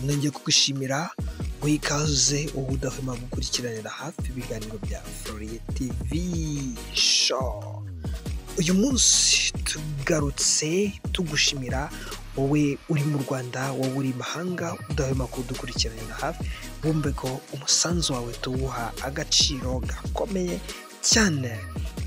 nongeye kugushimira guha ikaze uba udahwema gukurikiranira hafi ibiganiro bya Floriye TV show uyu munsi tugarutse tugushimira wowe uri mu rwanda wowe uri mahanga udahwema kudukurikirana hafi wumve ko umusanzu wawe tuwuha agaciro gakomeye cyane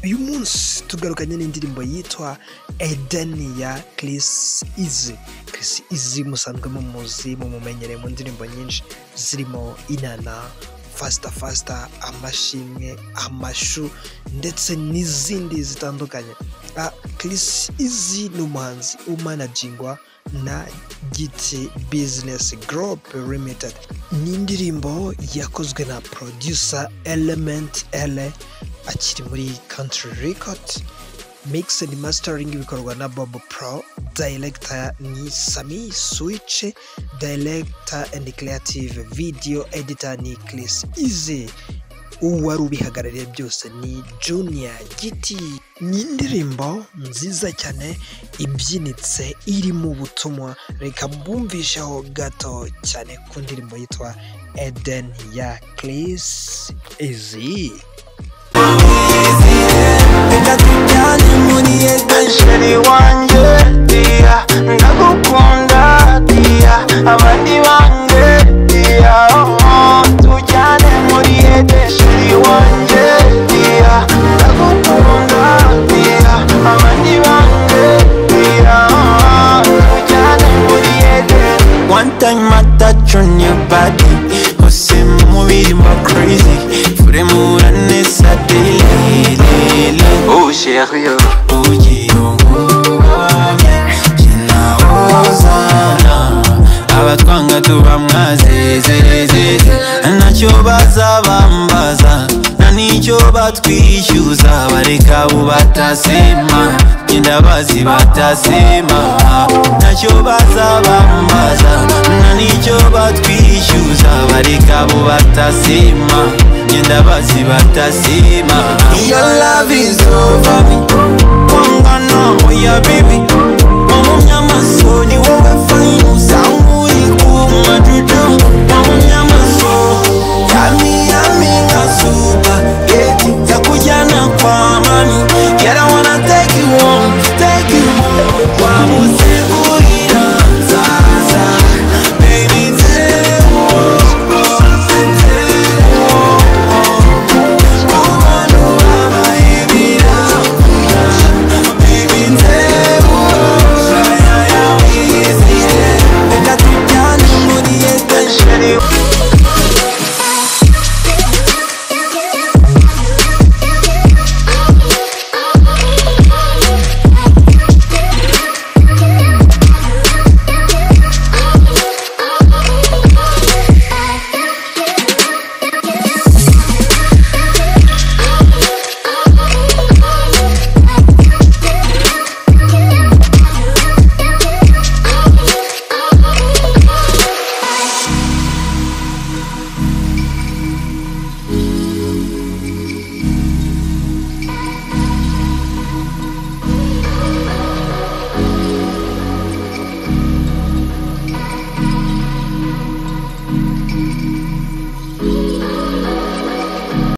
uyu munsi tugarukanye n'indirimbo yitwa edeni ya kirisi izi kirisi izi musanzwe mumuzi mumumenyereye mu ndirimbo nyinshi zirimo inana fasita fasita amashimwe amashu ndetse n'izindi zitandukanye kirisi izi ni umuhanzi umanajingwa na giti bizinesi gorope limitedi ni indirimbo yakozwe na porodusa elementi ele akiri muri country record mix and mastering bikorwa na bob pro director ni sami switch director and creative video editor ni chris easy uwari ubihagarariye byose ni junior giti ni indirimbo nziza cyane ibyinitse irimo ubutumwa reka mbumvisheho gato cyane ku ndirimbo yitwa eden ya chris easy sheri wanjye iya ndagukunda iya abandi bange iya tujyane muri ete sheri wanjye iya ndagukunda iya abandi bange iya tujyane muri ete one time I touch on your body Ose mubiri mba crazy Fremura neza daily daily Oh chérie Ugiye ungumye Sinawozana Abatwanga tuba mwazezezeze Ntacyo bazabambaza Nta nicyo batwishyuza Bareka abo batasema Genda bazi batasema Ntacyo bazabambaza Nta nicyo batwishyuza Bareka abo batasema Genda bazi batasema Your love is over me Konga no, oya baby